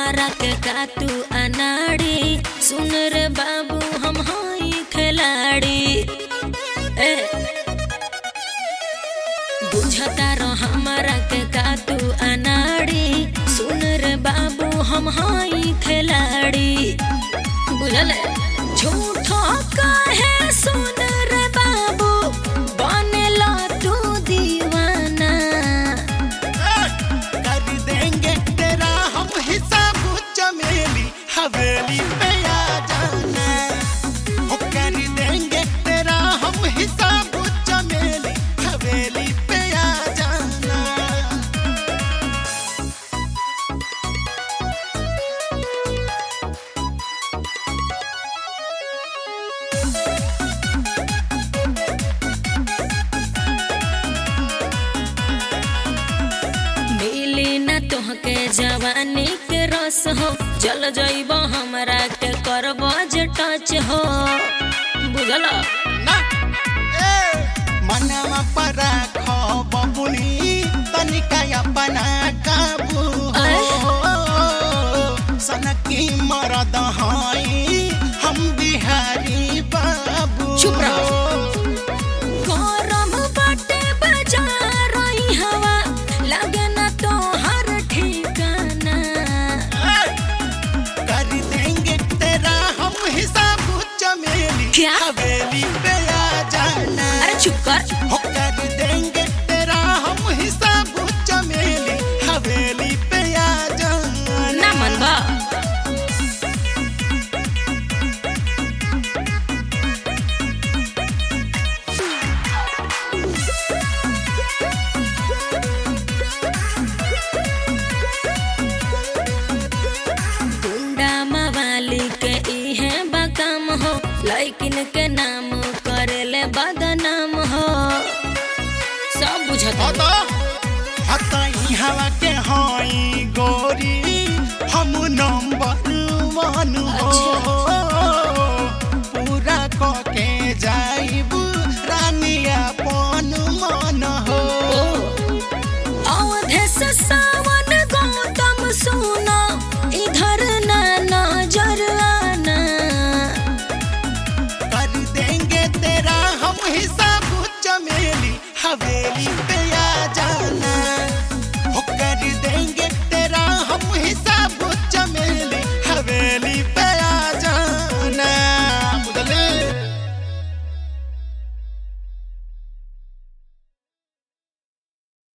हमारा के का तू अनाड़ी सुन रे बाबू हम हई खिलाड़ी ए बुझता रह हमारा के का तू अनाड़ी सुन रे बाबू हम हई खिलाड़ी बुझल झूठो काहे सुन रे बाबू बनेला तू दीवाना कर देंगे तेरा हम हिसाब चमेली हवेली पे आ जाना ओ कर देंगे तेरा हम हिसाब चमेली हवेली पे आ जाना मिली न तोहके जवानी के रस हो चल जइब हमरा के करब जे टच हो बुझल ना ए मनवा पर खो बबुनी तनिका अपना काबू हो सनकी मरद हई हम बिहारी बाबू चुप रहो। गरम बाटे बाजार ई हवा लगे न तोहर ठिकाना कर देंगे तेरा हम हिसाब चमेली क्या? हवेली पे आ जाना अरे चुप कर हो कर देंगे तेरा हम हिसाब चमेली हवेली पे आ जाना ना मनबा गुंडा मवाली के इहे बकम हो लैकिन के नाम करेले बदनाम हो सब बुझत हो हतो हतो ई हवा के हई गोरी हम नंबर वन हो पूरा क के जाइब